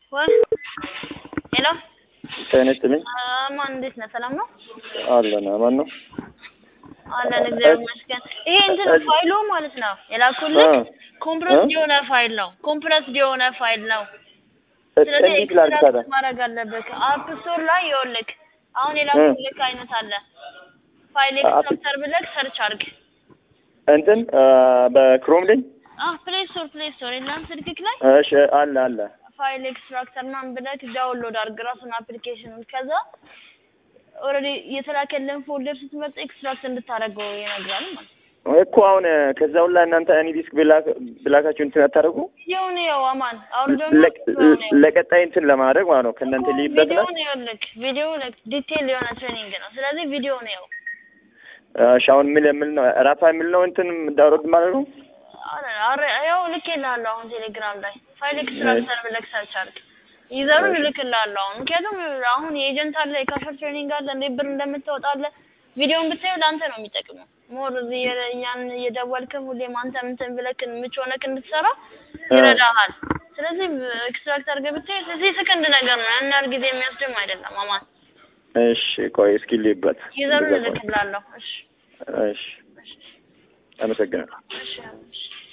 ወይ ሄሎ ጤና ይስጥልኝ። ማን እንዴት ነህ? ሰላም ነው አለን አማን ነው። አለን እግዚአብሔር ይመስገን። ይሄ እንትን ፋይሉ ማለት ነው የላኩልህ እ ኮምፕረስድ እ? የሆነ ፋይል ነው። ኮምፕረስድ የሆነ ፋይል ነው። ስለዚህ እንዴት ላድርግ ታዲያ? ኤክስትራክት ማድረግ አለብህ። አፕ ስቶር ላይ ይኸውልህ አሁን የላኩልህ አይነት አለ። ፋይል አፕ- ኤክስትራክተር ብለህ ሰርች አድርግ። እንትን አ፣ በክሮም ላይ አህ ፕሌይ ስቶር ፕሌይ ስቶር የለም ስልክክ ላይ እሺ፣ አለ አለ። ፋይል ኤክስትራክተር ምናምን ብለህ ዳውንሎድ አድርግ ራሱን አፕሊኬሽኑን። ከዛ ኦልሬዲ የተላከልን ፎልደር ስትመርጥ ኤክስትራክት እንድታደርገው ይነግራል ማለት ነው። እኮ አሁን ከዛ ሁላ እናንተ እኔ ዲስክ ብላክ- ብላካችሁ እንትን አታደርጉ ቪዲዮውን ይኸው አማን አውርደው ለቅ- ለቀጣይ እንትን ለማድረግ ማለት ነው ከእናንተ ሊይበት ነው። ቪዲዮውን ይኸውልህ ቪዲዮ ዲቴል የሆነ ትሬኒንግ ነው። ስለዚህ ቪዲዮውን ይኸው እሺ፣ አሁን ምን የምል ነው ራፋ የሚል ነው እንትን ዳውንሎድ ማለት ነው። አረ አረ ያው ልኬልሃለሁ አሁን ቴሌግራም ላይ ፋይል ኤክስትራክተር ብለህ ሰርች አድርግ። ዩዘሩን እልክልሃለሁ አሁን ምክንያቱም አሁን የኤጀንት አለ የካሸር ትሬኒንግ አለ እንዴት ብር እንደምታወጣለህ ቪዲዮውን ብታየው ለአንተ ነው የሚጠቅመው። ሞር እዚህ የ- እኛን እየደወልክም ሁሌም አንተ እንትን ብለህ ምች ሆነህ እንድትሰራ ይረዳሃል። ስለዚህ ኤክስትራክት አድርገህ ብታይ እዚህ ሰከንድ ነገር ነው ያን ያህል ጊዜ የሚወስድም አይደለም። አማን እሺ፣ ቆይ እስኪ ልይበት። ዩዘሩን እልክልሃለሁ። እሺ እሺ፣ አመሰግናለሁ። እሺ እሺ